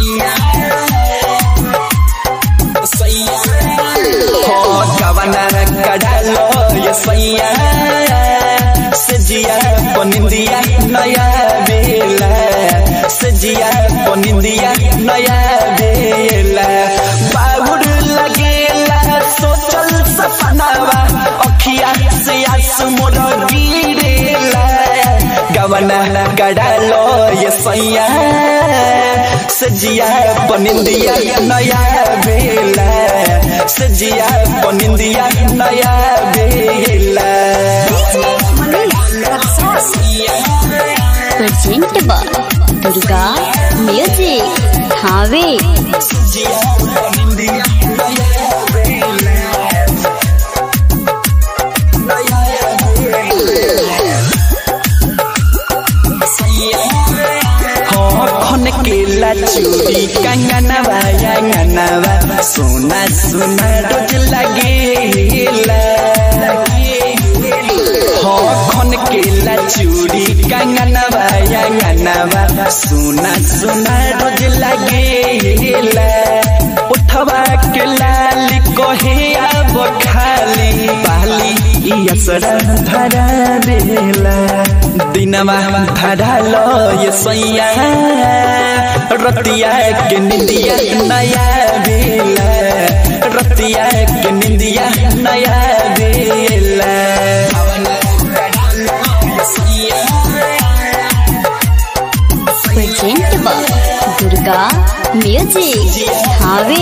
कवना कडालो ये सैया सजिया पनिंदिया नया बेला सजिया पनिंदिया नया बेला बाबुर लगेला सोचल सपनावा अखिया से आंसू मोर गिरेला गवना कडालो ये सैया सजिया पनिंदिया नया बेला सजिया पनिंदिया नया बेला प्रेजेंट बा दुर्गा म्यूजिक हावे सजिया पनिंदिया नया बेला नया बेला खन केला चूड़ी कंगनवा अंगनवा सोना सोना रोज लगेला हाँ खन केला चूड़ी कंगनवा अंगनवा सोना सोना रोज लगेला उठवा के लाल कहे अब खाली पाली ई असरा धरा बेला दिनमा धरा लो ये सैया रतिया के निंदिया नया बेला रतिया के निंदिया नया बेला प्रेजेंट बा दुर्गा म्यूजिक हावे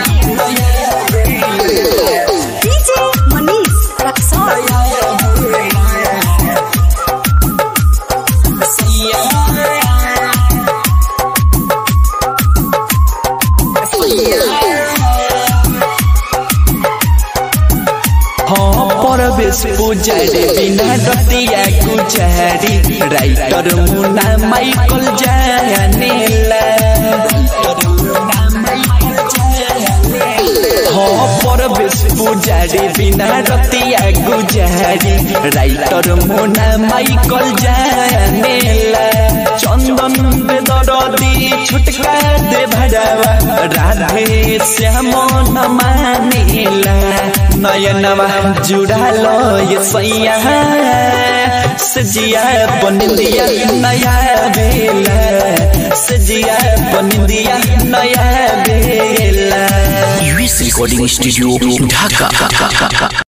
हाँ परवेश पुजारी बिना रतिया गुजारी राइटर मुना माइकल जानेला हाँ परवेश पुजारी बिना रतिया गुजारी राइटर मुना माइकल जानेला चंदन बेदरदी छुटका दे भरावा राधे श्याम न मानेला नयनवा जुड़ालो ये सैया सजिया बनिंदिया नया बेला सजिया बनिंदिया नया बेला यूएस रिकॉर्डिंग स्टूडियो ढाका